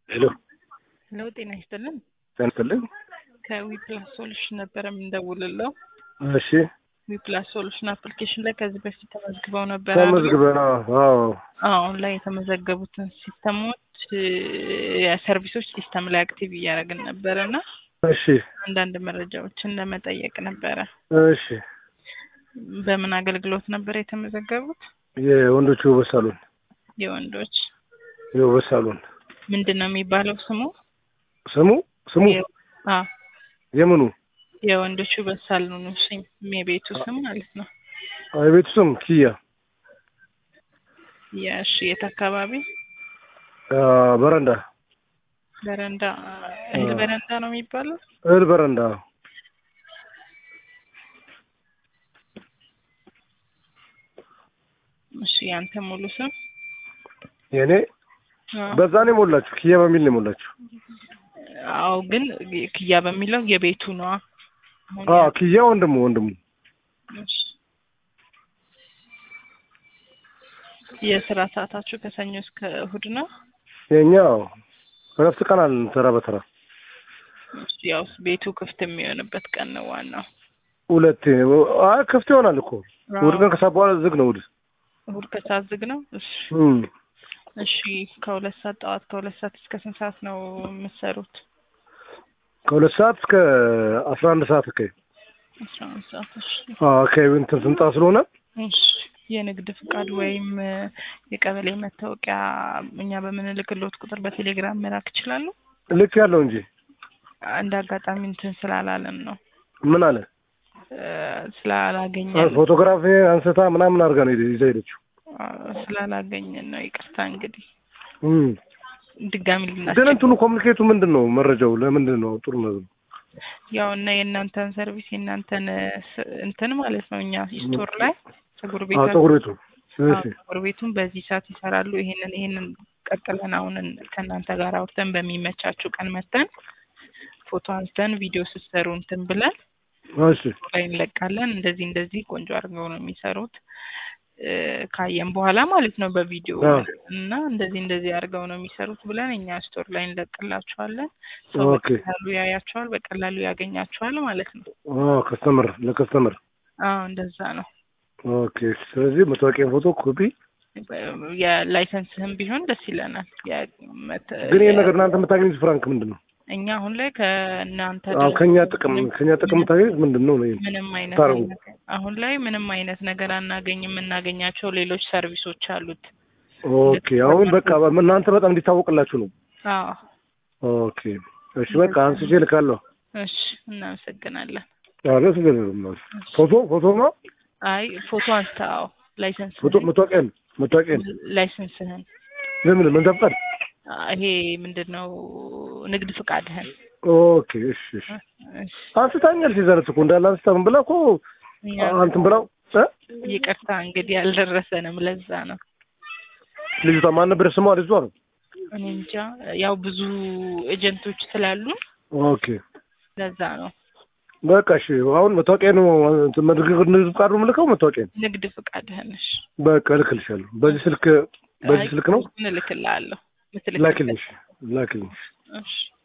ሄሎ ሄሎ ጤና ይስጥልን። ጤና ይስጥልኝ። ከዊፕላስ ሶሉሽን ነበረ የምንደውልለው። እሺ ዊፕላስ ሶሉሽን አፕሊኬሽን ላይ ከዚህ በፊት ተመዝግበው ነበር። ተመዝግበን አዎ አሁን ላይ የተመዘገቡትን ሲስተሞች የሰርቪሶች ሲስተም ላይ አክቲቭ እያደረግን ነበረ እና እሺ አንዳንድ መረጃዎችን ለመጠየቅ ነበረ። እሺ በምን አገልግሎት ነበር የተመዘገቡት? የወንዶቹ ውበት ሳሎን የወንዶች የውበት ሳሎን ምንድን ነው የሚባለው ስሙ? ስሙ ስሙ አ የምኑ የወንዶች ውበት ሳሎኑ ስም የቤቱ ስም ማለት ነው። የቤቱ ስም ኪያ የእሺ የት አካባቢ? አ፣ በረንዳ በረንዳ እህል በረንዳ ነው የሚባለው? እህል በረንዳ እሺ ያንተ ሙሉ ስም? የእኔ አ፣ በዛ ነው የሞላችሁ ኪያ በሚል ነው የሞላችሁ አዎ ግን ክያ በሚለው የቤቱ ነዋ። አሁን አ ያ- ኪያ ወንድሙ ወንድሙ እሺ። የስራ ሰዓታችሁ ከሰኞ እስከ እሁድ ነው? የኛ እረፍት ቀን አለን ተራ በተራ እሺ፣ ያው ቤቱ ክፍት የሚሆንበት ቀን ነው ዋናው። ሁለቴ አይ ክፍት ይሆናል እኮ እሑድ ቀን ከሰዓት በኋላ ዝግ ነው እሑድ እሁድ ከሰዓት ዝግ ነው። እሺ እም። እሺ ከሁለት ሰዓት ጠዋት ከሁለት ሰዓት እስከ ስንት ሰዓት ነው የምትሰሩት? ከሁለት ሰዓት እስከ አስራ አንድ ሰዓት አካባቢ አስራ አንድ ሰዓት። እሺ አዎ አካባቢ እንትን ስንጣ ስለሆነ እሺ የንግድ ፍቃድ ወይም እ፣ የቀበሌ መታወቂያ እኛ በምንልክሎት ቁጥር በቴሌግራም መላክ ይችላሉ? ልክ ያለው እንጂ እንደ አጋጣሚ እንትን ስላላለን ነው ምን አለ እ፣ ስላላገኘን ፎቶግራፊ አንስታ ምናምን አድርጋ ነው ይዛ ሄደችው። አ፣ ስላላገኘን ነው። ይቅርታ እንግዲህ እም። ድጋሚ ግን ልናስቸግር እንትኑ ኮሚኒኬቱ ምንድን ነው? መረጃው ለምንድን ነው ጥሩ ነው? ያው እና የእናንተን ሰርቪስ የእናንተን እ፣ ስ- እንትን ማለት ነው እኛ ስቶር ላይ ፀጉር ቤት አዎ ፀጉር ቤቱ እሺ ፀጉር ቤቱን በዚህ ሰዓት ይሰራሉ። ይሄንን ይሄንን ቀጥለን አሁን ከእናንተ ጋር አውርተን በሚመቻችሁ ቀን መተን ፎቶ አንስተን ቪዲዮ ስትሰሩ እንትን ብለን እሺ ላይ እንለቃለን። እንደዚህ እንደዚህ ቆንጆ አድርገው ነው የሚሰሩት እ፣ ካየን በኋላ ማለት ነው በቪዲዮ አዎ። እና እንደዚህ እንደዚህ አድርገው ነው የሚሰሩት ብለን እኛ ስቶር ላይ እንለቅላቸዋለን። ሰው ኦኬ። በቀላሉ ያያቸዋል፣ በቀላሉ ያገኛቸዋል ማለት ነው። አዎ ከስተመር ለከስተመር አዎ እንደዛ ነው። ኦኬ። ስለዚህ መታወቂያ ፎቶ ኮፒ የላይሰንስህም ቢሆን ደስ ይለናል። ያ- መተ- ግን ይሄን ነገር እናንተ የምታገኙት ፍራንክ ምንድን ነው? እኛ አሁን ላይ ከእናንተ አዎ ድርጅት ከኛ ጥቅም ከኛ ጥቅም የምታገኙት ምንድን ነው? ነው ምንም አይነት ታርጉ። ነገር- አሁን ላይ ምንም አይነት ነገር አናገኝ። የምናገኛቸው ሌሎች ሰርቪሶች አሉት። ኦኬ። አሁን በቃ እናንተ በጣም እንዲታወቅላችሁ ነው። አዎ ኦኬ። እሺ በቃ አንስቼ ልካለሁ። እሺ፣ እናመሰግናለን። አለ ችግር የለም። ፎቶ ፎቶ ነው አይ ፎቶ አንስተ አዎ፣ ላይሰንስ ፎቶ መታወቂያ መታወቂያ ላይሰንስህን ለምን ምን ተፈቀደ? አ፣ ይሄ ምንድን ነው ንግድ ፍቃድህን ኦኬ። እሺ እሺ እሺ፣ አንስታኛል ሲዘረት እኮ እንዳለ አንስታ ምን ብላ እኮ እኛ አንትን ብላው እ ይቅርታ እንግዲህ አልደረሰንም። ለዛ ነው ልጅቷ ማን ነበር ስሟ? ልጅቷ ነው። እኔ እንጃ። ያው ብዙ ኤጀንቶች ስላሉ ኦኬ ለዛ ነው በቃ እሺ። አሁን መታወቂያ ነው እንትን መድረክ ንግድ ፍቃድ ነው የምልከው መታወቂያ ነው። ንግድ ፍቃድህን እሺ በቃ እልክልሻለሁ። በዚህ ስልክ በዚህ አይ፣ ስልክ ነው እልክልሃለሁ። ላኪልኝ። እሺ፣ ላኪልኝ። እሺ